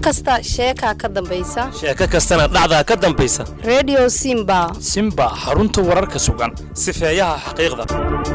kasta sheekaa ka dambaysa sheeko kastana dhacdaa ka dambaysa redio simba simba xarunta wararka sugan sifeeyaha xaqiiqda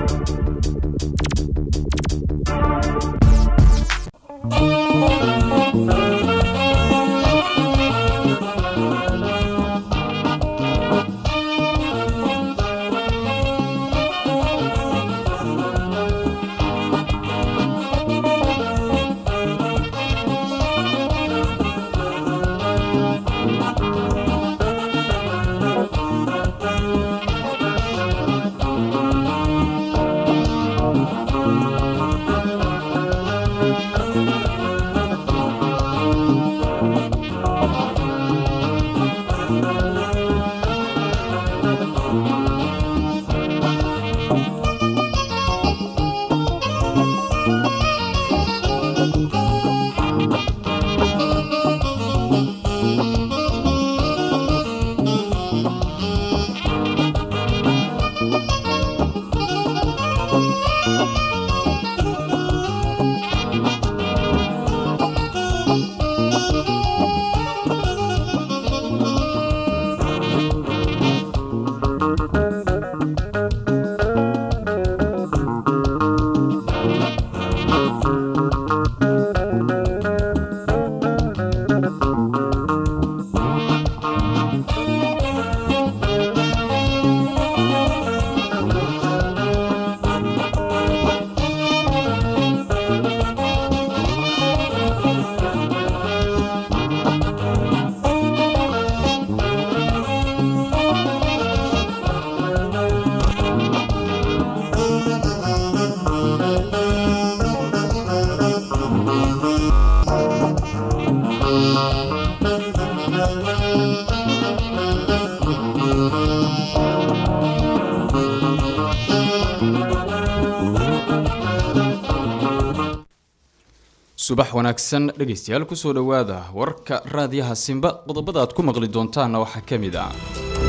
subax wanaagsan dhegaystayaal kusoo dhowaada warka raadiyaha simba qodobada aad ku maqli doontaanna waxaa ka mid ah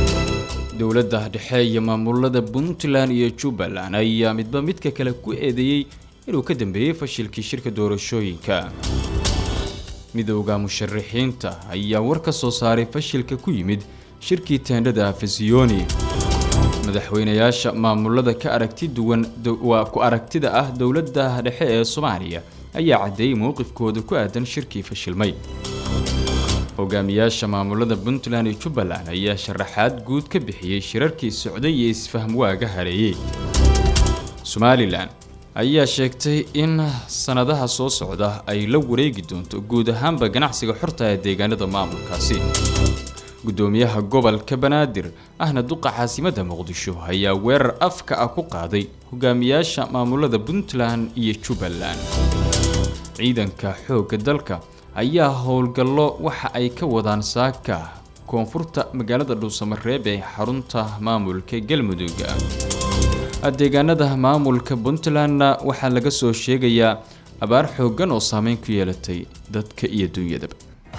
dowladda dhexe iyo maamulada puntland iyo jubbaland ayaa midba midka kale ku eedeeyey inuu ka dambeeyey fashilkii shirka doorashooyinka midowda musharaxiinta ayaa war ka soo saaray fashilka ku yimid shirkii teendhada afasiyoni madaxweynayaasha maamulada ka aragti duwan waa ku aragtida ah dowladda dhexe ee soomaaliya ayaa caddeeyey mowqifkooda ku aadan shirkii fashilmay hogaamiyaasha maamulada puntland iyo jubbaland ayaa sharaxaad guud ka bixiyey shirarkii socday iyo isfahm waaga hareeyey somalilan ayaa sheegtay in sanadaha soo socda ay la wareegi doonto guud ahaanba ganacsiga xorta ee deegaanada maamulkaasi gudoomiyaha gobolka banaadir ahna duqa caasimadda muqdisho ayaa weerar afka ah ku qaaday hogaamiyaasha maamulada puntland iyo jubbaland ciidanka xoogga dalka ayaa howlgallo waxa ay ka wadaan saaka koonfurta magaalada dhuusamareeb ee xarunta maamulka galmudug deegaanada maamulka puntlandna waxaa laga soo sheegayaa abaar xooggan oo saameyn ku yeelatay dadka iyo dunyadaba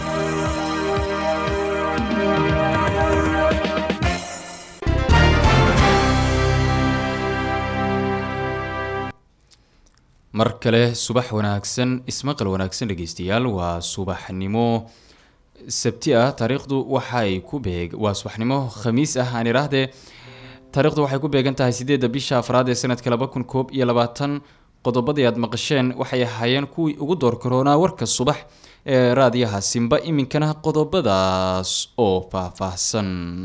mar kale subax wanaagsan ismaqal wanaagsan dhegeystayaal waa subaxnimo sabti ah taariikhdu waxay ku beeg waa subaxnimo khamiis ah aan idhaahdee taariikhdu waxay ku beegan tahay sideedda bisha afraad ee sanadka laba kun koob iyo labaatan qodobadii aad maqasheen waxay ahaayeen kuwii ugu door karoonaa warka subax ee raadiyaha simba iminkana qodobadaas oo faahfaahsan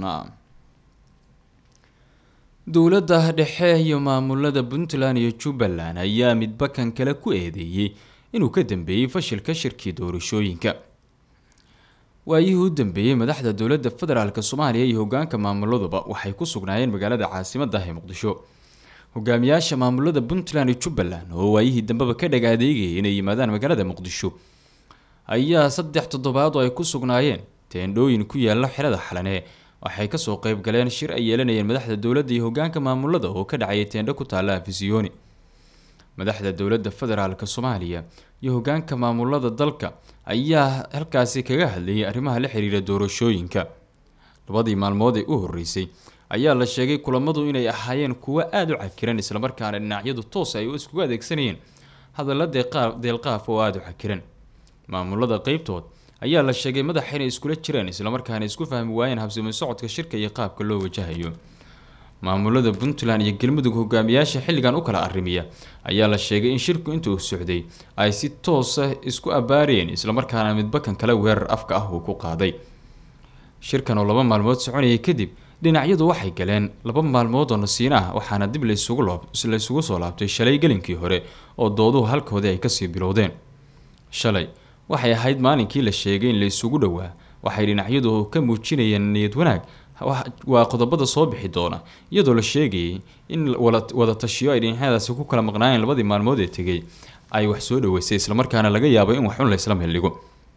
dowladda dhexe iyo maamulada puntland iyo jubbaland ayaa midba kan kale ku eedeeyey inuu ka dambeeyey fashilka shirkii doorashooyinka waayihii u dambeeyey madaxda dowladda federaalk soomaaliya iyo hogaanka maamuladuba waxay ku sugnaayeen magaalada caasimadda ee muqdisho hogaamiyaasha maamulada puntland iyo jubbaland oo waayihii dambeba ka dhag adeegayay inay yimaadaan magaalada muqdisho ayaa saddex toddobaad oo ay ku sugnaayeen teendhooyin ku yaala xerada xalane waxay kasoo qeyb galeen shir ay yeelanayeen madaxda dowladda iyo hogaanka maamulada oo ka dhacayay teendho ku taalla afisiyoni madaxda dowladda federaalk soomaaliya iyo hogaanka maamulada dalka ayaa halkaasi kaga hadlayay arrimaha la xiriira doorashooyinka labadii maalmood ee u horeysay ayaa la sheegay kulamadu inay ahaayeen kuwo aada u cakiran islamarkaana dhinacyadu toos ay iskugu adeegsanayeen hadalla deeqaa- deelqaaf oo aada u cakiran maamulada qeybtood ayaa la sheegay madaxa inay iskula jireen islamarkaana isku fahmi waayeen habsami socodka shirka iyo qaabka loo wajahayo maamulada puntland iyo galmudug hogaamiyaasha xilligan u kala arrimiya ayaa la sheegay in shirku inta uu socday ay si toosa isku abaareen islamarkaana midbakan kale weerar afka ah uu ku qaaday shirkan oo laba maalmood soconayay kadib dhinacyadu waxay galeen laba maalmood oo nasiin ah waxaana dib laysugu laysugu soo laabtay shalay gelinkii hore oo dooduhu halkoodii ay kasii bilowdeen shalay waxay ahayd maalinkii la sheegay in laysugu dhowaa waxay dhinacyadu ka muujinayeen niyad wanaag waa qodobada soo bixi doona iyadoo la sheegayay in wada tashiyo ay dhinacyadaasi ku kala maqnaayeen labadii maalmood ee tegay ay wax soo dhaweysay islamarkaana laga yaabo in waxun laysla meeldhigo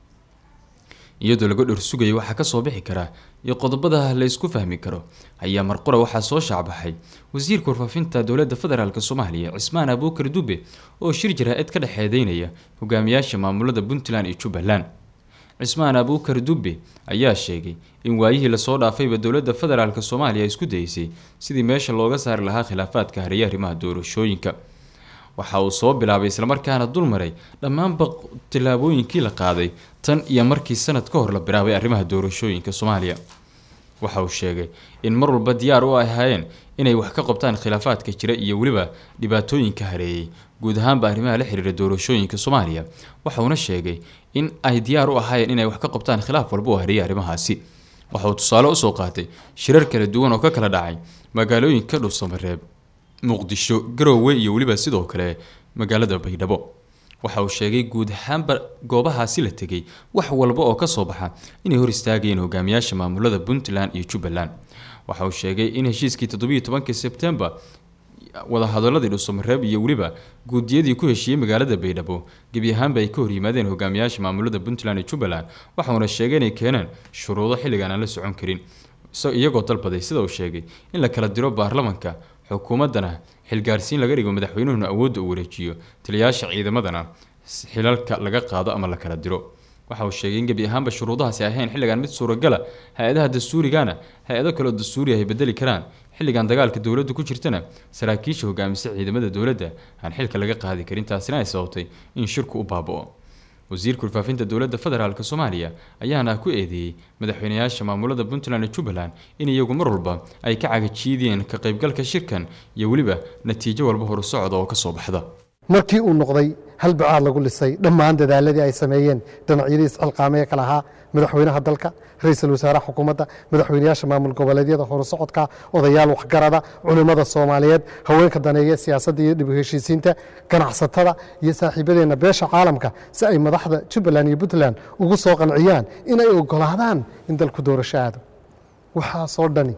iyadoo laga dhor sugaya waxaa kasoo bixi kara iyo qodobada la ysku fahmi karo ayaa marqura waxaa soo shaacbaxay wasiirka warfaafinta dowladda federaalk soomaaliya cismaan abuukar dube oo shir jaraa-id ka dhexeedeynaya hogaamiyaasha maamulada puntland iyo jubbaland cismaan abuukar dube ayaa sheegay in waayihii lasoo dhaafayba dowladda federaalk soomaaliya isku dayeysay sidii meesha looga saari lahaa khilaafaadka hareeya arrimaha doorashooyinka waxa uu soo bilaabay islamarkaana dulmaray dhammaanba tillaabooyinkii la qaaday tan iyo markii sanad ka hor la bilaabay arrimaha doorashooyinka soomaaliya waxa uu sheegay in mar walba diyaar u ahaayeen inay wax ka qabtaan khilaafaadka jira iyo weliba dhibaatooyinka hareeyay guud ahaanba arrimaha la xiriira doorashooyinka soomaaliya waxauna sheegay in ay diyaar u ahaayeen inay wax ka qabtaan khilaaf walba oo hareeyay arrimahaasi waxa uu tusaale usoo qaatay shirar kala duwan oo ka kala dhacay magaalooyinka dhuusamareeb muqdisho garoowe iyo weliba sidoo kale magaalada baydhabo waxa uu sheegay guud ahaanba goobahaasi la tegay wax walba oo kasoo baxa inay hor istaagayeen hogaamiyaasha maamulada puntland iyo jubbaland waxa uu sheegay in heshiiskii toddobiiyo tobankii sebtembar wadahadaladii dhuusamareeb iyo weliba guudiyadii ku heshiiyey magaalada baydhabo gebi ahaanba ay ka hor yimaadeen hogaamiyaasha maamulada puntland iyo jubbaland waxauna sheegay inay keeneen shuruudo xilligan aan la socon karin iyagoo dalbaday sida uu sheegay in la kala diro baarlamanka xukuumaddana xilgaarsiin laga dhigo madaxweynuhuna awoodda uu wareejiyo taliyayaasha ciidamadana xilalka laga qaado ama la kala diro waxa uu sheegay in gebi ahaanba shuruudahaasi ahayn xilligan mid suuragala hay-adaha dastuurigana hay-ado kaleoo dastuuri ay bedeli karaan xilligan dagaalka dowladdu ku jirtana saraakiisha hogaamisa ciidamada dowladda aan xilka laga qaadi karin taasina ay sababtay in shirku u baaba-o wasiirka warfaafinta dowladda federaalk soomaaliya ayaana ku eedeeyey madaxweynayaasha maamulada puntland iyo jubbaland in iyagu mar walba ay ka cagajiidiyeen ka qaybgalka shirkan iyo weliba natiijo walba horusocda oo kasoo baxda markii uu noqday hal bacaad lagu lisay dhammaan dadaaladii ay sameeyeen dhinacyadii iscilqaamaya kala ahaa madaxweynaha dalka ra-iisul wasaaraha xukuumadda madaxweynayaasha maamul goboleedyada horusocodka odayaal waxgarada culimmada soomaaliyeed haweenka daneeya siyaasadda iyo dhib heshiisiinta ganacsatada iyo saaxiibadeenna beesha caalamka si ay madaxda jubbaland iyo puntland ugu soo qanciyaan inay ogolaadaan in dalku doorasho aado waxaasoo dhani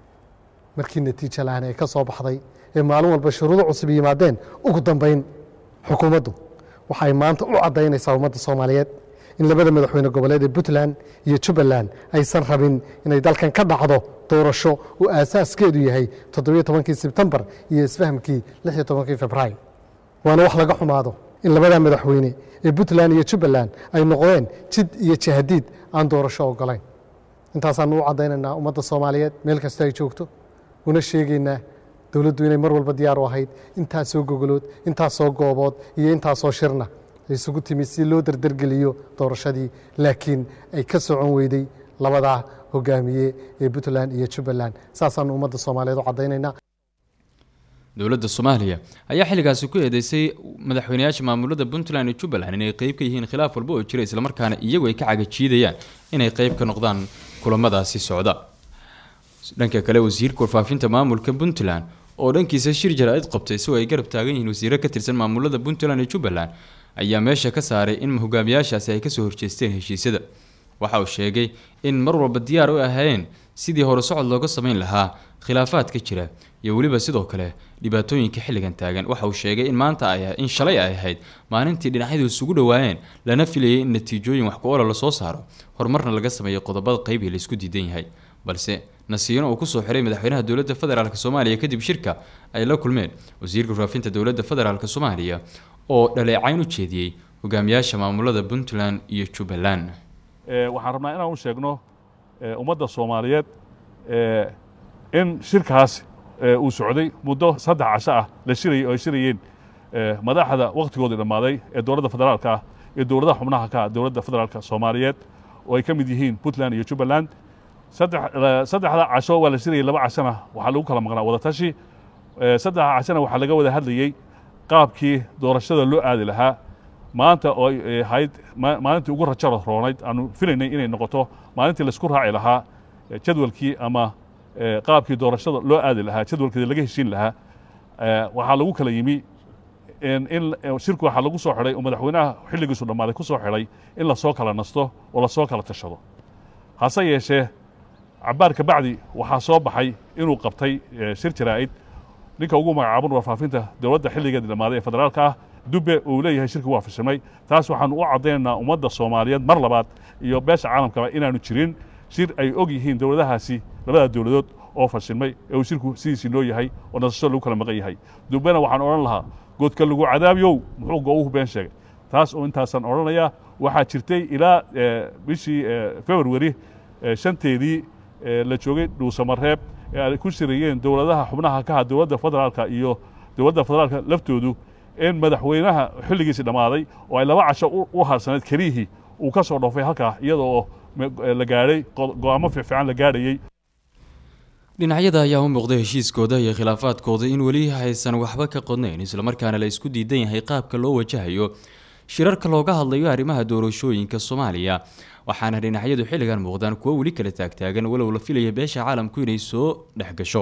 markii natiijo la-aan ee ka soo baxday ee maalin walba shuruudo cusub yimaadeen ugu dambayn xukuumaddu waxay maanta u caddaynaysaa ummadda soomaaliyeed in labada madaxweyne goboleed ee puntland iyo jubbaland aysan rabin inay dalkan ka dhacdo doorasho uu aasaaskeedu yahay toddobiyo tobankii sebtembar iyo isfahamkii lix iyo tobankii februaayo waana wax laga xumaado in labada madaxweyne ee puntland iyo jubbaland ay noqdeen jid iyo jahadiid aan doorasho ogolayn intaasaanu u caddaynaynaa ummadda soomaaliyeed meel kasta ay joogto una sheegaynaa dowladdu inay mar walba diyaar u ahayd intaasoo gogolood intaasoo goobood iyo intaasoo shirna isugu timi si loo dardargeliyo doorashadii laakiin ay ka socon weyday labadaa hogaamiye ee puntland iyo jubbaland saasaanu ummadda soomaaliyeed u caddaynaynaa dowladda soomaaliya ayaa xilligaasi ku eedeysay madaxweynayaasha maamulada puntland iyo jubbaland inay qeyb ka yihiin khilaaf walba oo jira islamarkaana iyagu ay ka cagajiidayaan inay qeyb ka noqdaan kulamadaasi socda dhanka kale wasiirka warfaafinta maamulka puntland oo dhankiisa shir jara-id qabtay isagoo ay garab taagan yihiin wasiiro ka tirsan maamulada puntland iyo jubbaland ayaa meesha ka saaray in hogaamiyaashaasi ay kasoo horjeesteen heshiisyada waxa uu sheegay in mar walba diyaar u ahaayeen sidii hore socod looga sameyn lahaa khilaafaadka jira iyo weliba sidoo kale dhibaatooyinka xilligan taagan waxa uu sheegay in maanta ay in shalay ay ahayd maalintii dhinacyadu isugu dhowaayeen lana filayay in natiijooyin wax ku-oola lasoo saaro horumarna laga sameeyo qodobada qeybii laisku diidan yahay balse nasiino uu kusoo xiray madaxweynaha dowladda federaalk soomaaliya kadib shirka ay la kulmeen wasiirka warfaafinta dowladda federaalk soomaaliya oo dhaleecayn u jeediyey hogaamiyaasha maamulada puntland iyo jubbaland waxaan rabnaa inaan u sheegno ummadda soomaaliyeed in shirkaas uu socday muddo saddex casho ah la shirayay oo ay shirayeen madaxda wakhtigoodii dhammaaday ee dowladda federaalka ah iyo dowladaha xubnaha ka ah dowladda federaalka soomaaliyeed oo ay ka mid yihiin puntland iyo jubbaland saddexda casho waa la shirayay laba cashona waxaa lagu kala maqnaa wadatashi saddexda cashona waxaa laga wada hadlayey qaabkii doorashada loo aadi lahaa maanta oo ay ahayd maalintii ugu rajada roonayd aanu filaynay inay noqoto maalintii laisku raaci lahaa jadwalkii ama qaabkii doorashada loo aadi lahaa jadwalkeeda laga heshiin lahaa waxaa lagu kala yimi in shirku waxaa lagu soo xidhay oo madaxweynaha xilligiisu dhammaaday ku soo xidhay in lasoo kala nasto oo lasoo kala tashado hase yeeshee cabaar ka bacdi waxaa soo baxay inuu qabtay shir jaraa'id ninka ugu magacaaban warfaafinta dowladda xilligeeda dhammaaday ee federaalka ah dube uu leeyahay shirki waa fashilmay taas waxaanu u caddaynaynaa ummadda soomaaliyeed mar labaad iyo beesha caalamkaba inaanu jirin shir ay og yihiin dowladahaasi labada dowladood oo fashilmay ee uu shirku sidiisii loo yahay oo nasasho lagu kala maqan yahay dubena waxaan odhan lahaa goodka lagu cadaabiyow muxuu go-uhu been sheegay taas oo intaasaan odhanayaa waxaa jirtay ilaa bishii februari shanteedii la joogay dhuusamareeb ee ay ku shirayeen dowladaha xubnaha ka ha dowladda federaalka iyo dowladda federaalka laftoodu in madaxweynaha xilligiisii dhammaaday oo ay laba casho u harsaneed keliyihii uu ka soo dhoofay halkaa iyada oo la gaadhay go-aamo fiicfiican la gaadhayey dhinacyada ayaa u muuqday heshiiskooda iyo khilaafaadkooda in weli aysan waxba ka qodnayn islamarkaana la isku diidan yahay qaabka loo wajahayo shirarka looga hadlayo arrimaha doorashooyinka soomaaliya waxaana dhinacyadu xilligan muuqdaan kuwo weli kala taagtaagan walow la filaya beesha caalamku inay soo dhexgasho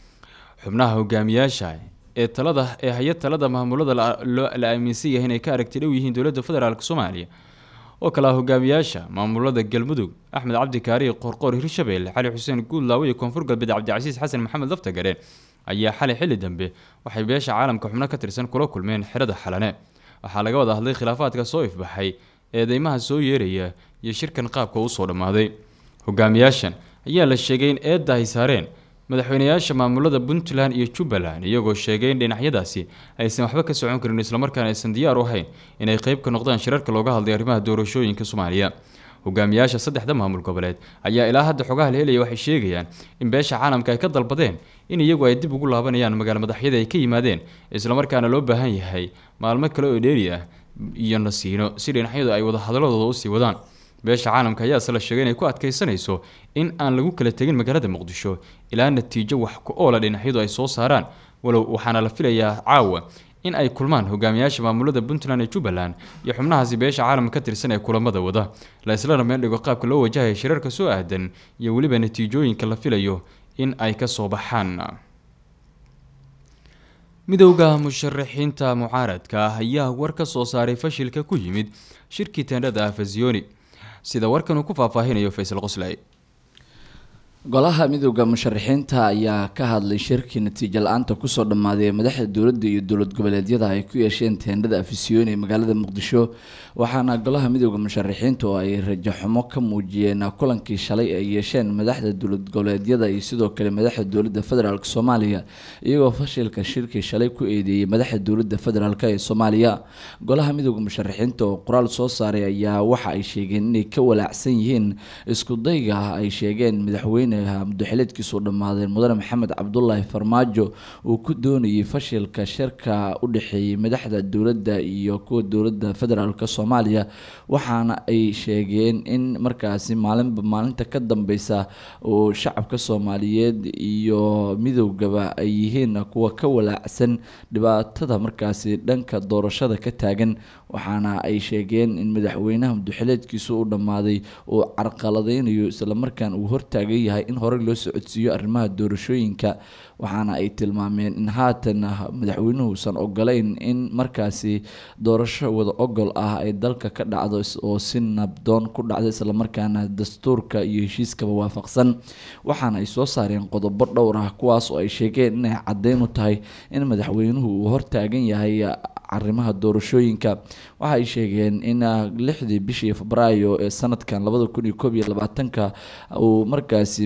xubnaha hogaamiyaasha ee talada ee hay-ad talada maamulada la aaminsan yahay inay ka aragti dhow yihiin dowladda federaalk soomaaliya oo kale ah hogaamiyaasha maamulada galmudug axmed cabdi kaariy qorqoor hirshabelle cali xuseen guudlaawe iyo koonfur galbeed cabdicasiis xasan maxamed laftagare ayaa xalay xilli dambe waxay beesha caalamka xubno ka tirsan kula kulmeen xerada xalane waxaa laga wada hadlay khilaafaadka soo ifbaxay eedeymaha soo yeeraya iyo shirkan qaabka usoo dhammaaday hogaamiyaashan ayaa la sheegay in eedda ay saareen madaxweynayaasha maamulada puntland iyo jubbaland iyagoo sheegay in dhinacyadaasi aysan waxba ka socon karin islamarkaana aysan diyaar u ahayn inay qeyb ka noqdaan shirarka looga hadlay arrimaha doorashooyinka soomaaliya hogaamiyaasha saddexda maamul goboleed ayaa ilaa hadda xogaha la helaya waxay sheegayaan in beesha caalamka ay ka dalbadeen in iyagu ay dib ugu laabanayaan magaalo madaxyada ay ka yimaadeen islamarkaana loo baahan yahay maalmo kale oo dheeri ah iyo nasiino si dhinacyadu ay wadahadaladooda usii wadaan beesha caalamka ayaase la sheegay inay ku adkaysanayso in aan lagu kala tegin magaalada muqdisho ilaa natiijo wax ku oola dhinacyadu ay soo saaraan walow waxaana la filayaa caawa in ay kulmaan hogaamiyaasha maamulada puntland ee jubbaland iyo xubnahaasi beesha caalamka ka tirsan ee kulamada wada la islana meel dhigo qaabka loo wajahaya shirarka soo aadan iyo weliba natiijooyinka la filayo in ay ka soo baxaan midowda musharaxiinta mucaaradka ah ayaa war ka soo saaray fashilka ku yimid shirkii teendhada afasioni sida warkan uu ku faahfaahinayo faysal qoslay golaha midowda musharaxiinta ayaa ka hadlay shirkii natiijo la-aanta kusoo dhammaaday ee madaxda dowladda iyo dowlad goboleedyada ay ku yeesheen teendhada afisyooni ee magaalada muqdisho waxaana golaha midowda musharaxiinta oo ay rajaxumo ka muujiyeen kulankii shalay ay yeesheen madaxda dowlad goboleedyada iyo sidoo kale madaxda dowladda federaalk soomaaliya iyagoo fashilka shirkii shalay ku eedeeyay madaxda dowladda federaalk ee soomaaliya golaha midowda musharaxiinta oo qoraal soo saaray ayaa waxa ay sheegeen inay ka walaacsan yihiin iskudayga ay sheegeen madaxweyne muddoxileedkiisu dhammaadeen mudane maxamed cabdulaahi farmaajo uu ku doonayay fashilka shirka u dhexeeyay madaxda dowladda iyo kuwa dowladda federaalk soomaaliya waxaana ay sheegeen in markaasi maalinba maalinta ka dambeysa uu shacabka soomaaliyeed iyo midowgaba ay yihiin kuwa ka walaacsan dhibaatada markaasi dhanka doorashada ka taagan waxaana ay sheegeen in madaxweynaha muddoxileedkiisu u dhammaaday uu carqaladeynayo islamarkaan uu hortaagan yahay in horey loo socodsiiyo arrimaha doorashooyinka waxaana ay tilmaameen in haatan madaxweynuhuusan ogolayn in markaasi doorasho wada ogol ah ay dalka ka dhacdo oo si nabdoon ku dhacdo islamarkaana dastuurka iyo heshiiskaba waafaqsan waxaana ay soo saareen qodobo dhowr ah kuwaas oo ay sheegeen inay caddeyn u tahay in madaxweynuhu uu hortaagan yahay arrimaha doorashooyinka waxa ay sheegeen in lixdii bishii febraayo ee sanadkan labada kun iyo koob iyo labaatanka uu markaasi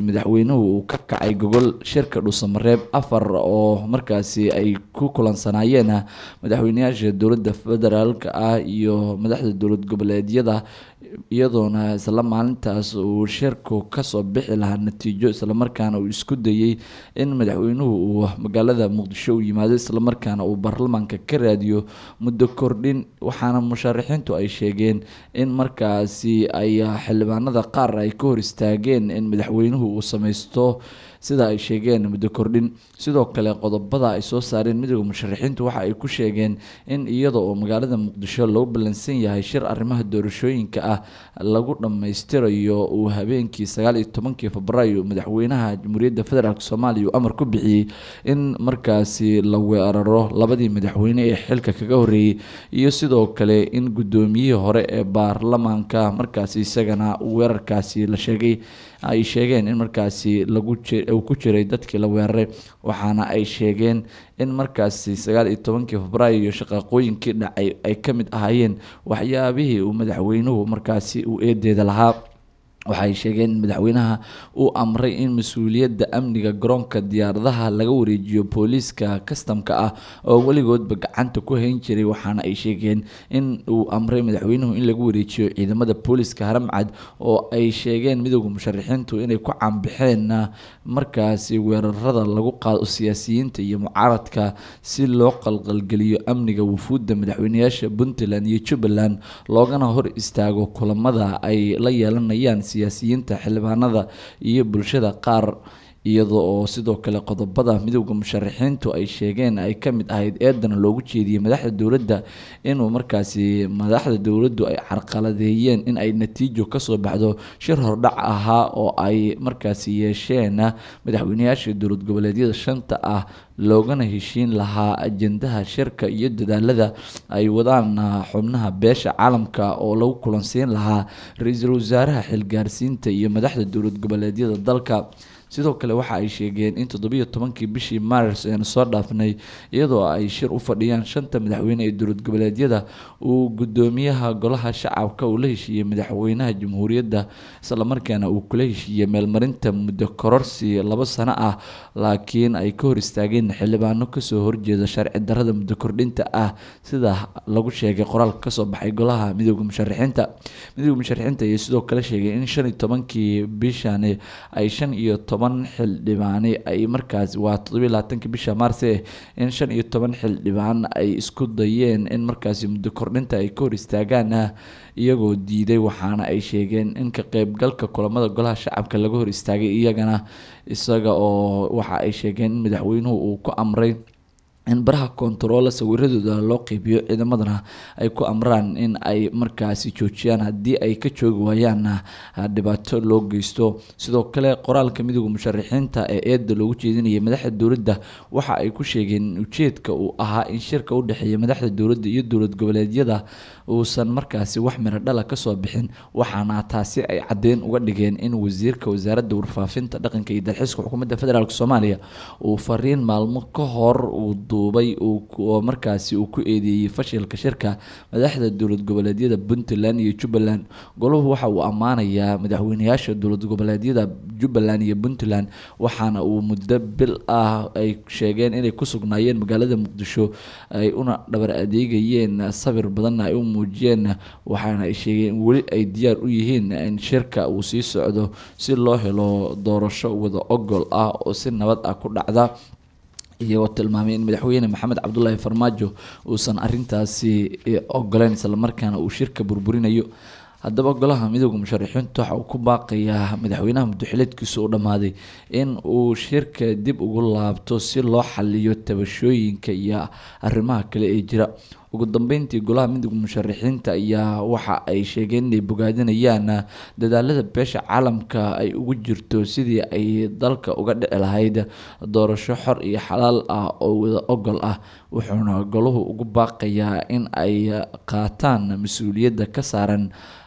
madaxweynuhu uu ka kacay gogol shirka dhuusamareeb afar oo markaasi ay ku kulansanaayeen madaxweyneyaasha dowladda federaalk ah iyo madaxda dowlad goboleedyada iyadoona isla maalintaas uu shirku kasoo bixi lahaa natiijo islamarkaana uu isku dayey in madaxweynuhu uu magaalada muqdisho u yimaado islamarkaana uu baarlamaanka ka raadiyo muddo kordhin waxaana musharaxiintu ay sheegeen in markaasi ay xildhibaanada qaar ay ka hor istaageen in madaxweynuhu uu sameysto sida ay sheegeen muddo kordhin sidoo kale qodobada ay soo saareen midooda musharaxiintu waxa ay ku sheegeen in iyada oo magaalada muqdisho lagu ballansan yahay shir arrimaha doorashooyinka ah lagu dhammaystirayo uu habeenkii sagaal iyo tobankii febraayo madaxweynaha jamhuuriyadda federaalk soomaaliya uu amar ku bixiyey in markaasi la weeraro labadii madaxweyne ee xilka kaga horeeyey iyo sidoo kale in guddoomiyihii hore ee baarlamaanka markaasi isagana weerarkaasi la sheegay ay sheegeen in markaasi lagu uu ku jiray dadkii la weeraray waxaana ay sheegeen in markaasi sagaal iyo tobankii febraayo iyo shaqaaqooyinkii dhacay ay ka mid ahaayeen waxyaabihii uu madaxweynuhu markaasi uu eedeeda lahaa waxay sheegeen in madaxweynaha uu amray in mas-uuliyadda amniga garoonka diyaaradaha laga wareejiyo booliiska kastamka ah oo weligoodba gacanta ku hayn jiray waxaana ay sheegeen in uu amray madaxweynuhu in lagu wareejiyo ciidamada booliiska haramcad oo ay sheegeen midooda musharaxiintu inay ku caanbixeen markaasi weerarada lagu qaado siyaasiyiinta iyo mucaaradka si loo qalqalgeliyo amniga wufuudda madaxweyneyaasha puntland iyo jubbaland loogana hor istaago kulamada ay la yeelanayaan siyaasiyiinta xildhibaanada iyo bulshada qaar iyada oo sidoo kale qodobada midooda musharaxiintu ay sheegeen ay ka mid ahayd eedana loogu jeediyey madaxda dowladda inuu markaasi madaxda dowladdu ay carqaladeeyeen in ay natiijo kasoo baxdo shir hordhac ahaa oo ay markaasi yeesheen madaxweyneyaasha dowlad goboleedyada shanta ah loogana heshiin lahaa ajendaha shirka iyo dadaalada ay wadaan xubnaha beesha caalamka oo lagu kulansiin lahaa ra-iisul wasaaraha xilgaarsiinta iyo madaxda dowlad goboleedyada dalka sidoo kale waxa ay sheegeen in toddobiyo tobankii bishii maaris eenu soo dhaafnay iyadoo ay shir u fadhiyaan shanta madaxweyne ee dowlad goboleedyada uu gudoomiyaha golaha shacabka uu la heshiiyey madaxweynaha jamhuuriyadda islamarkaana uu kula heshiiyey meelmarinta muddo kororsi labo sano ah laakiin ay ka hor istaageen xildhibaano kasoo horjeeda sharci darada muddo kordhinta ah sida lagu sheegay qoraalka kasoo baxay golaha midooda musharaxiinta midooda musharaxiinta ayaa sidoo kale sheegay in shan iyo tobankii bishani ay shan iyo toban xildhibaani ay markaas waa toddobiyo labaatanki bisha maarse in shan iyo toban xildhibaan ay isku dayeen in markaasi muddo kordhinta ay ka hor istaagaan iyagoo diiday waxaana ay sheegeen in ka qeybgalka kulamada golaha shacabka laga hor istaagay iyagana isaga oo waxa ay sheegeen in madaxweynuhu uu ku amray in baraha kontaroola sawiradooda loo qeybiyo ciidamadana ay ku amraan in ay markaasi joojiyaan haddii ay ka joogi waayaanna dhibaato loo geysto sidoo kale qoraalka midooda musharaxiinta ee eedda loogu jeedinayay madaxda dowladda waxa ay ku sheegeen in ujeedka uu ahaa in shirka u dhexeeya madaxda dowladda iyo dowlad goboleedyada uusan markaasi wax miro dhala kasoo bixin waxaana taasi ay caddeyn uga dhigeen in wasiirka wasaaradda warfaafinta dhaqanka iyo dalxiiska xukuumadda federaalk soomaaliya uu fariin maalmo ka hor uu duubay oo markaasi uu ku eedeeyey fashilka shirka madaxda dowlad goboleedyada puntland iyo jubbaland golahu waxa uu ammaanayaa madaxweyneyaasha dowlad goboleedyada jubbaland iyo puntland waxaana uu muddo bil ah ay sheegeen inay ku sugnaayeen magaalada muqdisho ay una dhabar adeegayeen sabir badanna ay u muujiyeen waxaana ay sheegeen in weli ay diyaar u yihiin in shirka uu sii socdo si loo helo doorasho wada ogol ah oo si nabad ah ku dhacda iyagoo tilmaamay in madaxweyne maxamed cabdulaahi farmaajo uusan arintaasi ogoleyn islamarkaana uu shirka burburinayo haddaba golaha midooda musharaxiintu waxa uu ku baaqayaa madaxweynaha muddoxileedkiisa uu dhammaaday in uu shirka dib ugu laabto si loo xaliyo tabashooyinka iyo arrimaha kale ee jira ugu dambeyntii golaha midooda musharaxiinta ayaa waxa ay sheegeen inay bogaadinayaan dadaalada beesha caalamka ay ugu jirto sidii ay dalka uga dhici lahayd doorasho xor iyo xalaal ah oo wada ogol ah wuxuuna golahu ugu baaqayaa in ay qaataan mas-uuliyadda ka saaran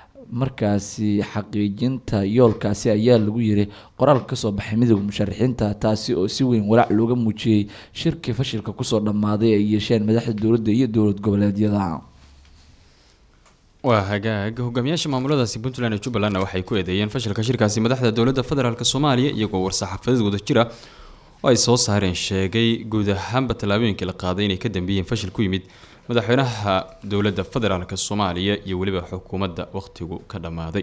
markaasi xaqiijinta yoolkaasi ayaa lagu yiri qoraal kasoo baxay midooda musharaxiinta taasi oo si weyn walaac looga muujiyey shirkii fashilka kusoo dhammaaday ay yeesheen madaxda dowladda iyo dowlad goboleedyada waa hagaag hogaamiyaasha maamuladaasi puntland iyo jubbalandna waxay ku eedeeyeen fashilka shirkaasi madaxda dowladda federaalk soomaaliya iyagoo war-saxaafadeed wada jira oo ay soo saareen sheegay guud ahaanba tallaabooyinkii la qaaday inay ka dambeeyeen fashil ku yimid madaxweynaha dowladda federaalk soomaaliya iyo weliba xukuumadda waqtigu ka dhammaaday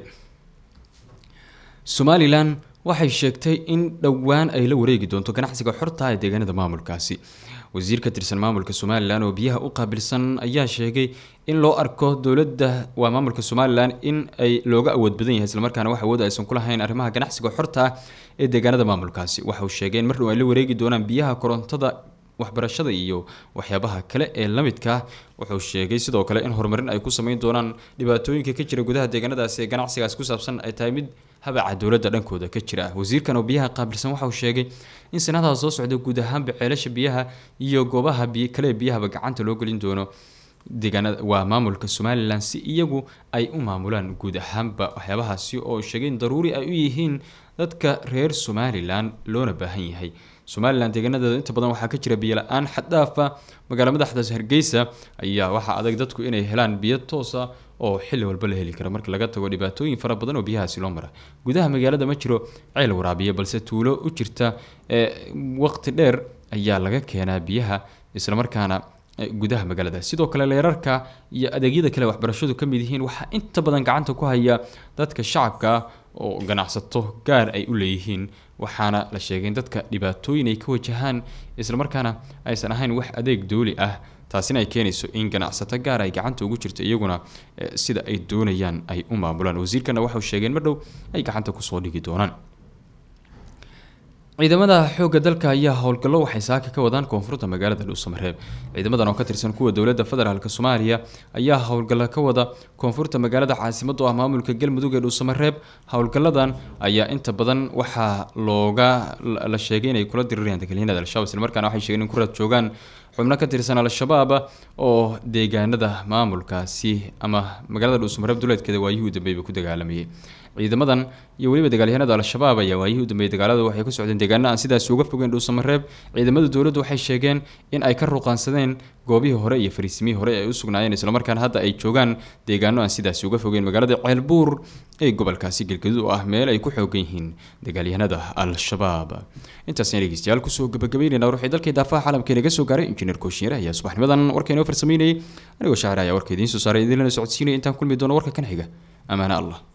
somalilan waxay sheegtay in dhowaan ay la wareegi doonto ganacsiga xorta ee deegaanada maamulkaasi wasiir ka tirsan maamulka somalilan oo biyaha u qaabilsan ayaa sheegay in loo arko dowladda waa maamulka somalilan in ay looga awood badan yahay islamarkaana wax awood aysan ku lahayn arrimaha ganacsiga xorta ah ee deegaanada maamulkaasi waxa uu sheegay in mar dhow ay la wareegi doonaan biyaha korontada waxbarashada iyo waxyaabaha kale ee la midka ah wuxuu sheegay sidoo kale in horumarin ay ku sameyn doonaan dhibaatooyinka ka jira gudaha deegaanadaasi ee ganacsigaas ku saabsan ay tahay mid habaca dowladda dhankooda ka jira wasiirkan oo biyaha qaabilsan waxa uu sheegay in sanadaha soo socda guud ahaanba ceelasha biyaha iyo goobaha biy kale biyahaba gacanta loo gelin doono deegaanada waa maamulka somalilan si iyagu ay u maamulaan guud ahaanba waxyaabahaasi oo sheegay in daruuri ay u yihiin dadka reer somalilan loona baahan yahay somalilan deegaanadeeda inta badan waxaa ka jira biyo la-aan xaddaafa magaala madaxdaas hargeysa ayaa waxaa adag dadku inay helaan biyo toosa oo xilli walba la heli kara marka laga tago dhibaatooyin fara badan oo biyahaasi loo mara gudaha magaalada ma jiro ceel waraabiya balse tuulo u jirta ee waqti dheer ayaa laga keenaa biyaha islamarkaana gudaha magaalada sidoo kale leerarka iyo adeegyada kale waxbarashadu ka mid yihiin waxaa inta badan gacanta ku haya dadka shacabka ah oo ganacsato gaar ay u leeyihiin waxaana la sheegay in dadka dhibaatooyin ay ka wajahaan islamarkaana aysan ahayn wax adeeg dooli ah taasina ay keenayso in ganacsato gaar ay gacanta ugu jirto iyaguna sida ay doonayaan ay u maamulaan wasiirkana waxau sheegeen mar dhow ay gacanta kusoo dhigi doonaan ciidamada xoogga dalka ayaa howlgallo waxay saaka ka wadaan koonfurta magaalada dhuusamareeb ciidamadan oo ka tirsan kuwa dowladda federaalk soomaaliya ayaa howlgallo ka wada koonfurta magaalada caasimada oo ah maamulka galmudug ee dhuusamareeb howlgalladan ayaa inta badan waxaa looga la sheegay inay kula dirirayaan dagaalyahanada al-shabaab islamarkaana waxay sheegeen in ku raad joogaan xubno ka tirsan al-shabaab oo deegaanada maamulkaasi ama magaalada dhuusamareeb duleedkeeda waayihii u dambeeyba ku dagaalamayay ciidamadan iyo weliba dagaalyahanada al-shabaab ayaa waayihii u dambeeyay dagaalada waxay ku socdeen deegaano aan sidaasi uga fogeyn dhuusamareeb ciidamada dowladdu waxay sheegeen in ay ka ruqaansadeen goobihii hore iyo fariisimihii hore ay u sugnaayeen islamarkaana hadda ay joogaan deegaano aan sidaasi uga fogeyn magaalada ceelbuur ee gobolkaasi galgaduud oo ah meel ay ku xoogan yihiin dagaalyahanada al-shabaab intaasna dhegeystayaal kusoo gabagabeynayna ruuxii dalkii daafaha caalamka inaga soo gaaray injineer kooshiyeer ayaa subaxnimadan warkaynoo farsameynayay anigoo shaacir ayaa warka idiin soo saaray idinlana socodsiinaya intaan kulmi doono warka kan xiga amaana allah